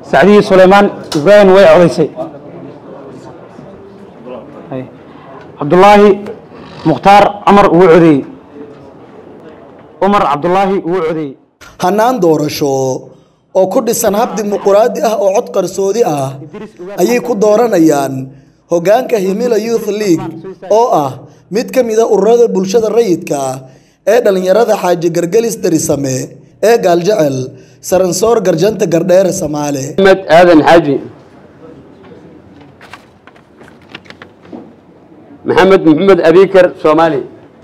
sacdiyi suleymaan ibraahim way codaysay Hay. cabdulaahi mukhtaar cumar wuu codeeyey cumar cabdulaahi wuu codeeyey hannaan doorasho oo ku dhisan hab dimuquraadi ah oo cod qarsoodi ah ayay ku dooranayaan hoggaanka himila youth league oo ah mid ka mid a ururada bulshada rayidka ee dhallinyarada xaaji gargelis darisame ee gaaljecel saransoor garjanta gardheere samaale محمد آذن حاجي محمد محمد أبيكر صومالي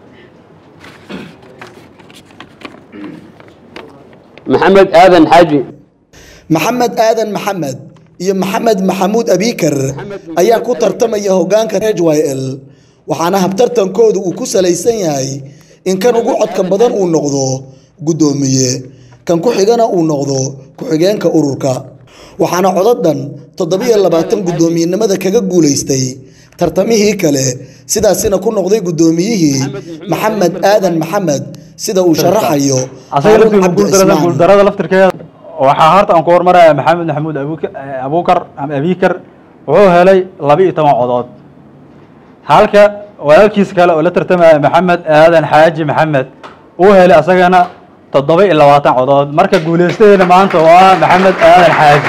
محمد آذن حاجي maxamed aadan maxamed iyo maxamed maxamuud abiikar ayaa ku tartamaya hoggaanka h y l waxaana habtartankoodu uu ku salaysan yahay in kan ugu codka badan uu noqdo guddoomiye kan ku xigana uu noqdo ku-xigeenka ururka waxaana codadan toddobiyo labaatan guddoomiyenimada kaga guulaystay tartamihii kale sidaasina ku noqday guddoomiyihii maxamed aadan maxamed sida uu sharaxayo asaga Haruun laftiisa Cabdi guuldarada Cismaan. guuldarada laftirkeeda waxaa horta aan ku hormaraya maxamed maxamuud abuuk- abuukar ama abiikar wuxuu helay laba iyo toban codood halka walaalkiis kale oo la tartamaya maxamed aadan xaaji maxamed uu helay asagana toddoba iyo labaatan codood marka guuleystadeena maanta waa maxamed aadan xaaji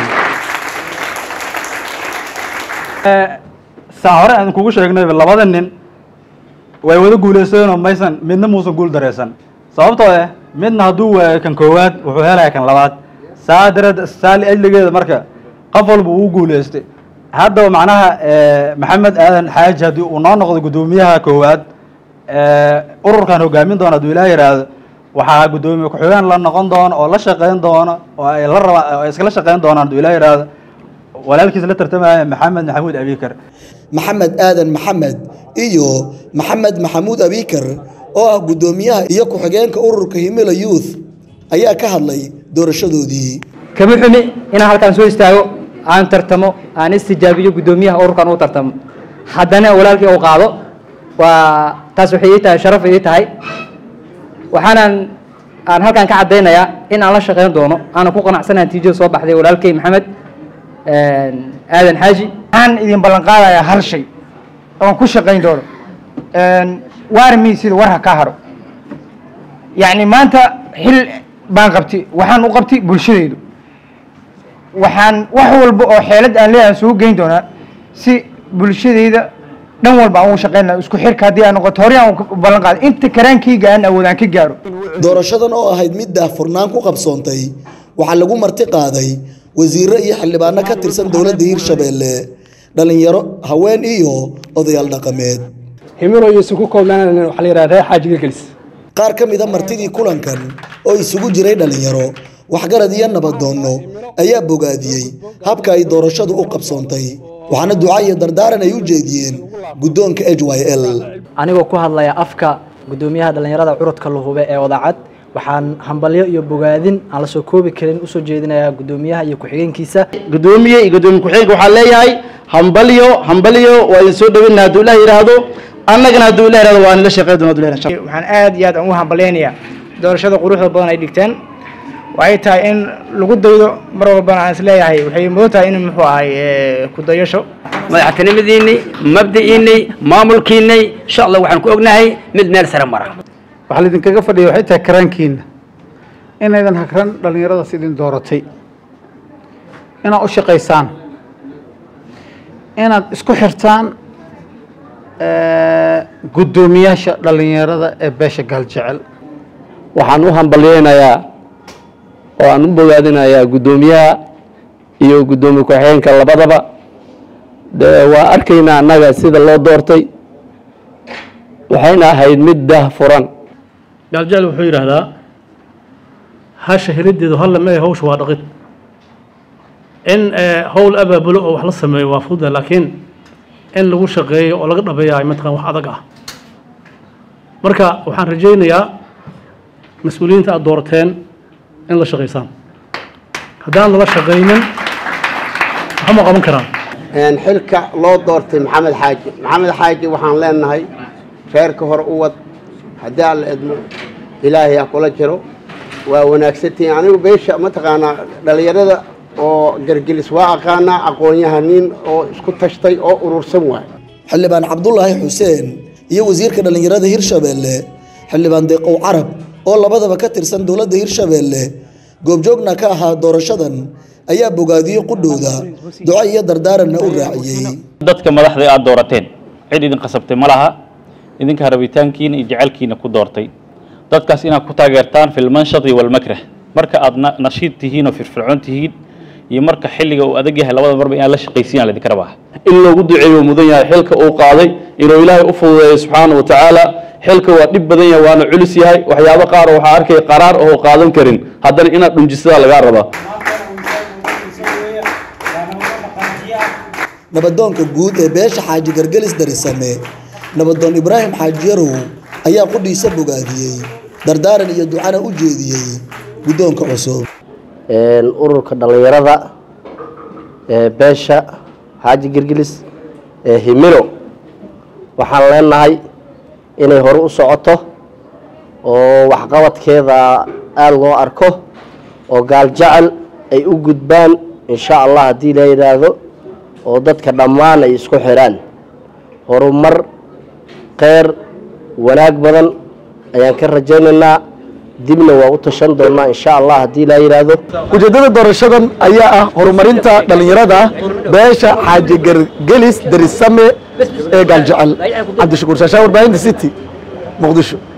Eh, saa hore aan kugu sheegnay labada nin way wada guuleysteenoo maysan midna muusan guul dareysan sababtoo ah midna hadduu waayo kan koowaad wuxuu helaya kan labaad saa dareed saa liajligeeda marka qof walba uu guuleystay haddaba macnaha eh, maxamed aadan xaaji haddii uu noo noqdo guddoomiyaha koowaad eh, ururkan hogaamin doona hadduu ilaa yidhaahdo waxaa guddoomiye ku-xigeen la noqon doona oo la shaqeyn doona oo ay la raba oo ay iskala shaqeyn doonaan hadduu ilaa yidhaahdo walaalkiis la tartamaya maxamed maxamuud abiikar maxamed aadan maxamed iyo maxamed maxamuud abiikar oo ah guddoomiyaha iyo ku-xigeenka ururka himila youth ayaa ka hadlay doorashadoodii kama xumi inaan halkaan soo istaago aan tartamo aan istijaabiyo guddoomiyaha ururkan u tartamo haddana walaalkii uu qaado waa taas waxay ii tahay sharaf ii tahay waxaanan aan halkaan ka caddaynayaa in aan la shaqeyn doono aanan ku qanacsanahay natiijada soo baxday walaalkay maxamed aadan xaaji waxaan idin ballan qaadayaa hal shay oon ku shaqayn doono waarmi sida war ha ka haro yacni maanta xil baan qabtay waxaan u qabtay bulshadaydu waxaan wax walba oo xeelad aan leeyahay sugu geyn doonaa si bulshadayda dhan walba aan ugu shaqayn lahaa isku xirka haddii aan noqoto hore aan u ballan qaaday inta karaankayga aan awoodaan ka gaaro doorashadan oo ahayd mid daahfurnaan ku qabsoontay waxaa lagu marti qaaday wasiiro iyo xildhibaano ka tirsan dowladda hirshabeelle dhallinyaro haween iyo odayaal dhaqameed himilo iyo isugu koobnaan waxaa la yidhaha reer xaaji gelgelis qaar ka mida martidii kulankan oo isugu jiray dhallinyaro waxgarad iyo nabadoonno ayaa bogaadiyey habka ay doorashadu u qabsoontay waxaana duca iyo dardaaran ay u jeediyeen guddoonka h y l anigoo ku hadlaya afka guddoomiyaha dhallinyarada curudka lahube ee wadaacad waxaan hambalyo iyo bogaadin aan la soo koobi karin usoo jeedinayaa guddoomiyaha iyo ku-xigeenkiisa gudoomiye iyo gudoomiye ku-xigeenka waxaan leeyahay hambalyo hambalyo waa idin soo dhaweyna hadduu ilaah yidhaahdo annagana hadduu ilaah yidhahdo waa nila shaqeyn doona hadduu ilaah yidhahdo. waxaan aad iyo aad aan u hambaleynayaa doorashada quruxda badan ay dhigteen waxay tahay in lagu daydo mar walbana aan isleeyahay waxay mudan tahay in muxuu ahay eh, ku dayasho madaxtinimadiinay mabda'iinay maamulkiinay insha allah waxaan ku ognahay mid meel sare mara waxaa laidinkaga fadhiya waxay tahay karaankiina inaydan hakran dhallinyaradaas idin dooratay inaad u shaqaysaan inaad isku xirtaan eh, guddoomiyaasha dhallinyarada ee beesha gaaljecel waxaan u hambalyeynayaa oo aan u bogaadinayaa guddoomiyaha iyo guddoomiye ku-xigeenka labadaba dee waa arkaynaa annaga sida loo doortay waxayna ahayd mid dah furan gaaljecel wuxuu yidhaahdaa hasha helideedu halla mee hawsha waa dhaqid in eh, howl abaabulo oo wax la sameeyo waa fududa laakiin in lagu shaqeeyo oo laga dhabeeya ay mataqan wax adag ah marka waxaan rajaynayaa mas-uuliyiinta aada doorateen in la shaqaysaan haddaan lala shaqaynin waxma qaban karaan xilka loo doortay maxamed xaaji maxamed xaaji waxaan leenahay reerka hore u wad haddii aan la idmo ilaahay ha kula jiro waa wanaagsantihiin anigu beesha mataqaanaa dhallinyarada oo gargelis waa aqaanaa aqoon-yahaniin oo isku tashtay oo urursan waay xildhibaan cabdulaahi xuseen iyo wasiirka dhallinyarada hirshabeelle xildhibaan deeqow carab oo labadaba ka tirsan dowladda hirshabeelle goobjoogna ka ahaa doorashadan ayaa bogaadiyey qudhooda duco iyo dardaaranna u raaciyey dadka madaxda aad doorateen cid idin qasabtay ma laha idinka rabitaankiina iyo jecelkiina ku doortay dadkaas inaad ku taageertaan filmanshati walmakrah marka aad na- nashiid tihiin oo firfircoon tihiin iyo marka xilliga uu adag yahay labada marba inaad la shaqaysiin aa laydinka rabaa in loogu duceeyo mudan yahay xilka uu qaaday inuu ilaahay u fududeeyo subxaana wa tacaala xilka waa dhib badan yahay waana culus yahay waxyaabo qaar oo waxaa arkaya qaraar oo qaadan karin haddana inaad dhunjisadaa lagaa rabaa nabadoonka guud ee beesha xaaji gargelis darisame nabadoon ibraahim xaaji yarow ayaa qudhiisa bogaadiyey dardaaran iyo ducana u jeediyey guddoonka cusub een, ururka dhallinyarada ee beesha xaaji girgilis ee himilo waxaan leenahay inay hore u socoto oo waxqabadkeeda aada loo arko oo gaal jecel ay u gudbaan insha allah haddii la yidhaahdo oo dadka dhammaan ay isku xidhaan horumar kheyr wanaag badan ayaan ka rajaynaynaa dibna waa u tashan doonaa insha allah haddii la yidhaahdo ujeeddada doorashadan ayaa ah horumarinta dhallinyarada beesha xaaji gargelis darisame ee gaaljecel cabdishakuur shaashaa warbaahinta city muqdisho